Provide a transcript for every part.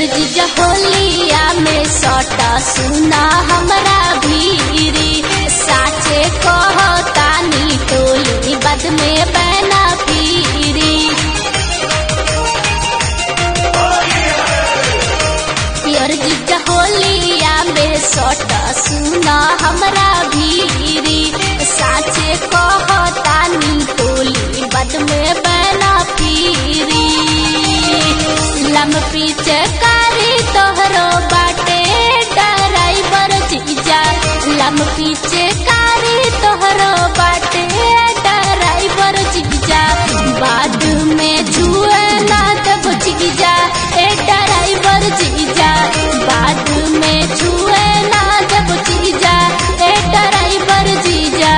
जीजा होलिया में सटा सुना हमरा भीरी साचे कहतानी टोली बद में बना पीरी पियर जीजा होलिया में सटा सुना हमरा भीरी साचे कहतानी टोली बद में बना पीरी लम पीछे कारी तोहरो बाटे ड्राइवर जीजा लम पीछे कारी तोहरो बाटे ड्राइवर जीजा बाद में छुए ना तब जीजा ए ड्राइवर जीजा बाद में छुए ना तब जीजा ए ड्राइवर जीजा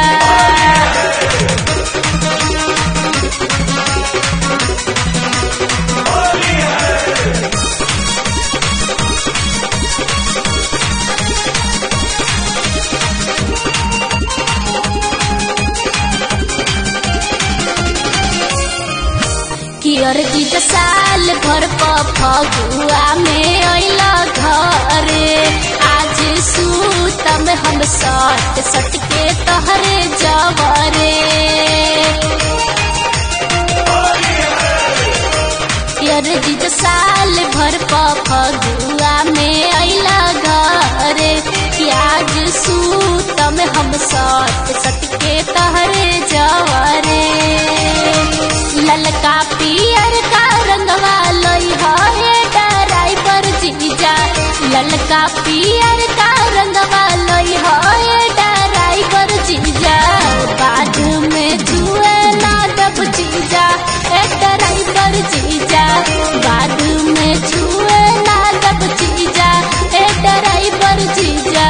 कियर जीत साल भर प फगुआ में अइल घरे आज सूतम हम सट सट के तहरे जवरे कियर जीत साल भर प फगुआ में अइल घरे कि आज सूतम हम सट सट के तहरे जवरे ललका पियर का रंगवा लई है ड्राइवर जीजा ललका पियर का रंगवा लई है ड्राइवर जीजा बाद में जुए ना दब जीजा ए ड्राइवर जीजा बाद में जुए ना दब जीजा ए ड्राइवर जीजा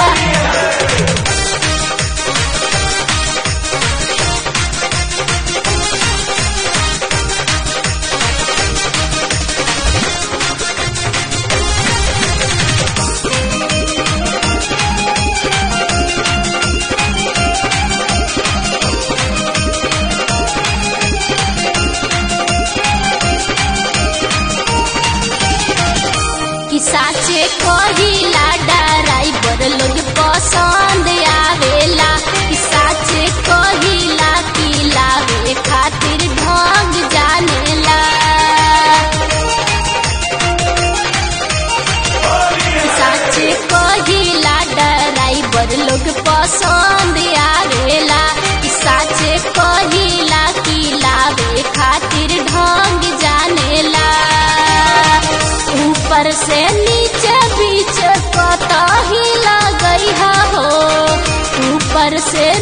कि साचे कहिला ड्राइवर लोग पसंद आवेला कि साचे कहिला कि लावे खातिर ढंग जानेला कि साचे कहिला ड्राइवर लोग पसंद आवेला कि साचे कहिला कि लावे खातिर ढंग जानेला ऊपर से नीचे बीच कतही लगई हो ऊपर से